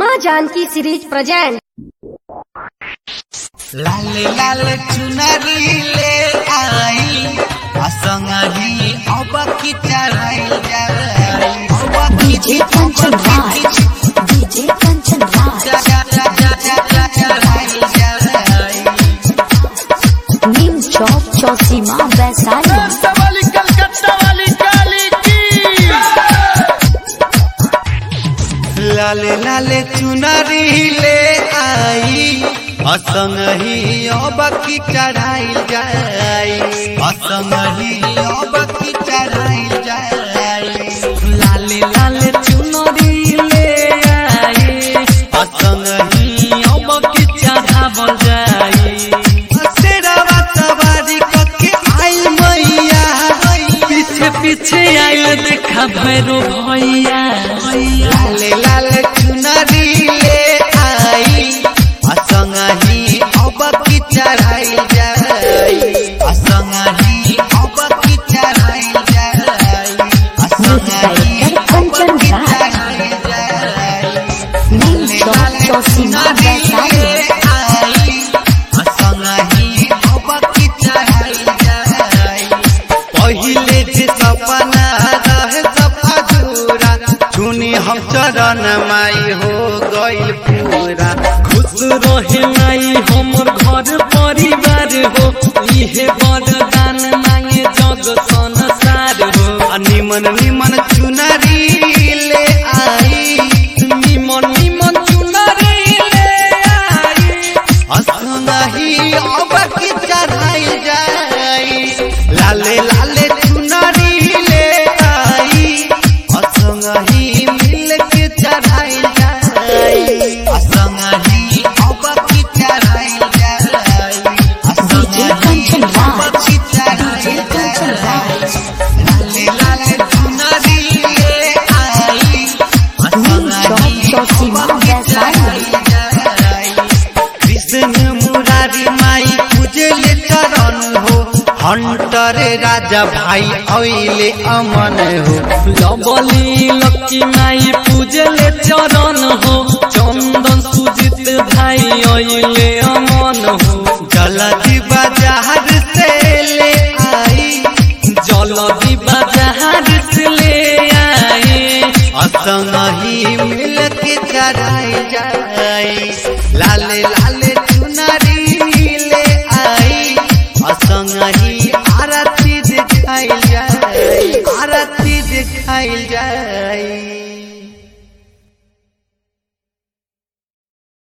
माँ Janki series present लाल लाल चुनरी ले आई असंगही अब की चढ़ाई जाई अब की डीजे कंचन राज डीजे कंचन राज चढ़ाई जाई नीम चौक चौसीमा वैशाली वाली कलकत्ता वाली काली की लाल लाल चुनरी ले आई असंगही अब की चढ़ाई जाई असंगही अब की चढ़ाई जाई लाल लाल चुनरी ले आई असंगही अब की चढ़ावल जाई शेरवा सवारी कके आई मैया पीछे पीछे आयल देखा भैरो भैया लाल लाल चुनरी ले आई असंगही अब की चढ़ाई जाई असंगही अब की चढ़ाई जाई असंगही अब की चढ़ाई जाई नीम चौक चौसीमा वैशाली आई असंगही अब की चढ़ाई जाई पहिले जे सपना रहे सब अधूरा सुनी हम चरण माई हो गइल पूरा खुश रहे माई हमर घर परिवार हो इहे वरदान मांगे जग संसार हो आ निमन निमन चुनरी ले आई निमन निमन चुनरी ले आई असंगही अब की चढ़ाई जाई लाले लाले चुनरी ले आई असंगही मिल के चढ़ाई जाई असंगही अब की चढ़ाई जाई असंगही अब की चढ़ाई जाई लाले लाले चुनरी ले आई असंगही चौसीमा वैशाली कृष्ण मुरारी माई पूजले चरण हो हंटर राजा भाई ऐले अमन हो लबली लक्की माई पूजले चरण हो चंदन सुजित भाई अइले अमन हो जलदी बाजार से ले आई जलदी बाजार से ले आए असंगही मिल के चढ़ाई जाई लाल लाल